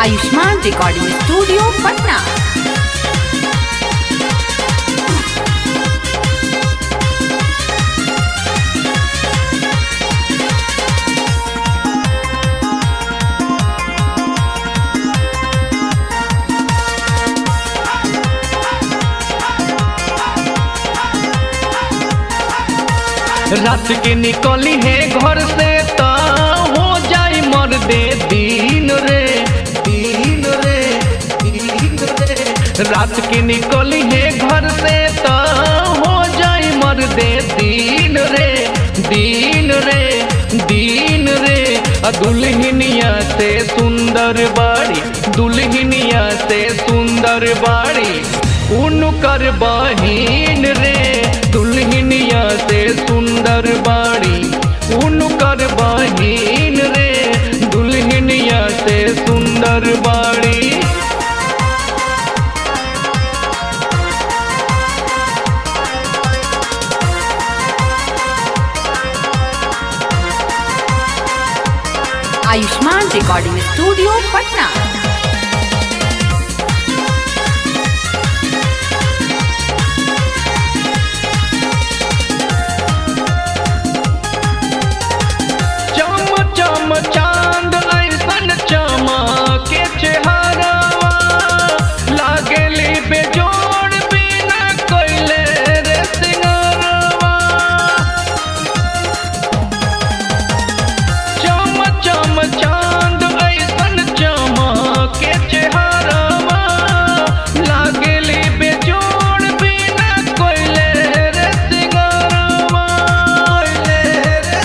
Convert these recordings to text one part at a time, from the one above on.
Ayushman recording studio Patna रात के निकली है घर से तो हो जाई मर दे दिन रे दिन रे दिन रे रात के निकली है घर से तो हो जाई मर दे दिन रे दिन रे दिन रे आ दुल्हनिया से सुंदर बाड़ी दुल्हनिया से सुंदर बाड़ी उनकर बहिन रे दुल्हनिया से सुंदर बाड़ी उनकर बहिन रे दुल्हनिया से सुंदर बाड़ी आयुष्मान रिकॉर्डिंग स्टूडियो पटना चम चम चांद ऐसन चमके चेहरावा लागेली बेजोड़ बिना कैले रे सिंगरवा चम चम चांद ऐसन चमके चेहरावा लागेली बेजोड़ बिना कैले रे सिंगरवा कैले रे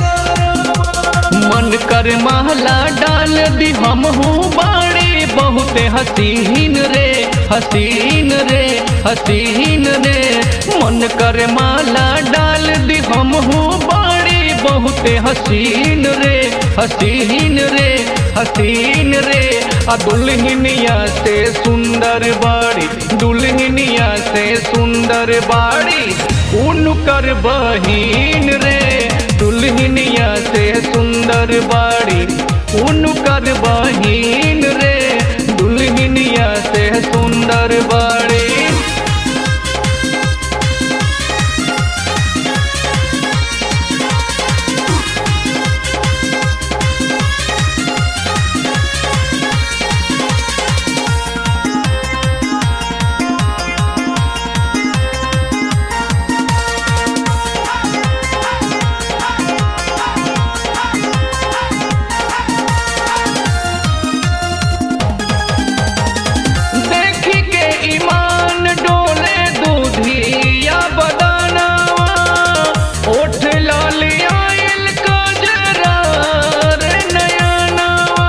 मन कर महला डाल दी हम हूँ बाड़ी बहुते हसीन रे हसीन रे हसीन रे मन कर माला डाल दी हम हूँ बाड़ी बहुते हसीन रे हसीन रे हसीन रे आ दुल्हनिया से सुंदर बाड़ी दुल्हनिया से सुंदर बाड़ी उनकर बहिन रे दुल्हनिया से सुंदर बाड़ी उनकर बहिन रे दुल्हनिया से सुंदर बाड़ी देखी के ईमान डोले दूधिया बदानावा ओठ लाली आइल कजरा रे नयनावा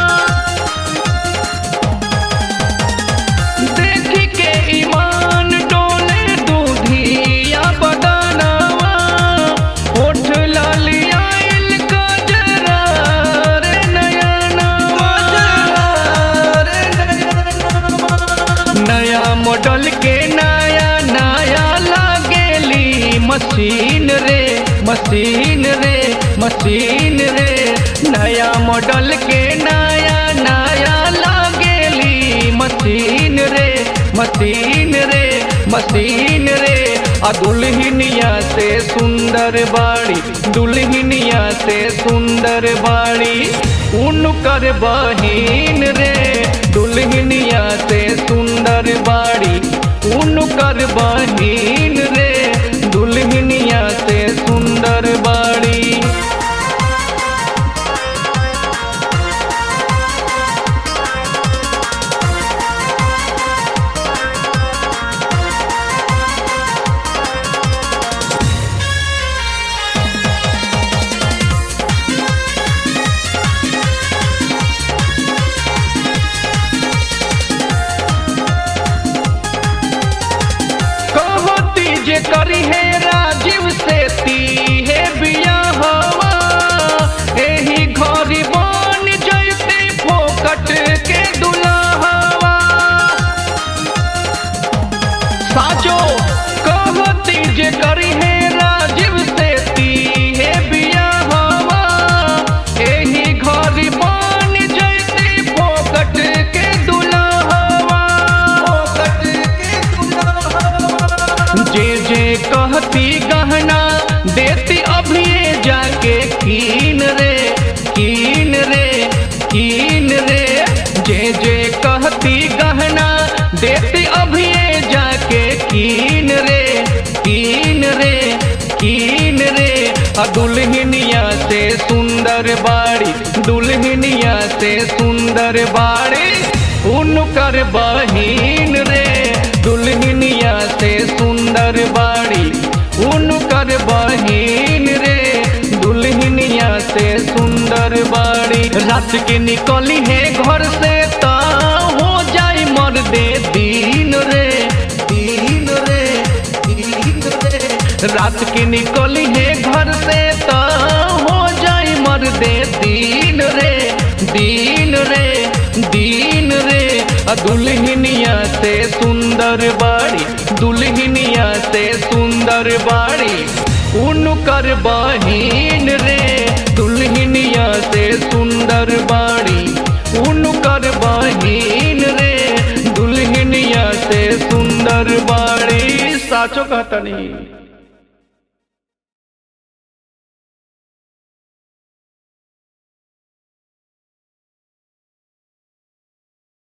देखी के ईमान डोले दूधिया बदानावा ओठ लाली आइल कजरा रे नयनावा रे नयनावा नया मॉडल के नया नया लागेली machine ray machine ray machine रे नया मॉडल के नया नया लागेली machine ray machine ray machine रे आ दुल्हनिया से सुंदर बाड़ी दुल्हनिया से सुंदर बाड़ी उनकर बहिन रे दुल्हनिया से सुंदर बाड़ी उनकर बहिन रे दुल्हनिया से सुंदर बाड़ी कहो जे कहती गहना देती अभी जाके कीन रे कीन रे कीन रे जे जे कहती गहना देती अभी जाके कीन रे कीन रे कीन रे आ दुल्हनिया से सुंदर बाड़ी दुल्हनिया से सुंदर बाड़ी उनकर बहिन रे दुल्हनिया से सुंदर बाड़ी उनकर बहिन रे दुल्हनिया से सुंदर बाड़ी रात के निकली है घर से ता हो जाई मर्दे दीन रे दीन रे दीन रे रात के निकली है घर से ता हो जाई मर्दे दीन रे दीन रे दीन रे आ दुल्हनिया से सुंदर बाड़ी दुल्हनिया से सुंदर बाड़ी उनकर बहिन रे दुल्हनिया से सुंदर बाड़ी उनकर बहिन रे दुल्हनिया से सुंदर बाड़ी साचो कहता नहीं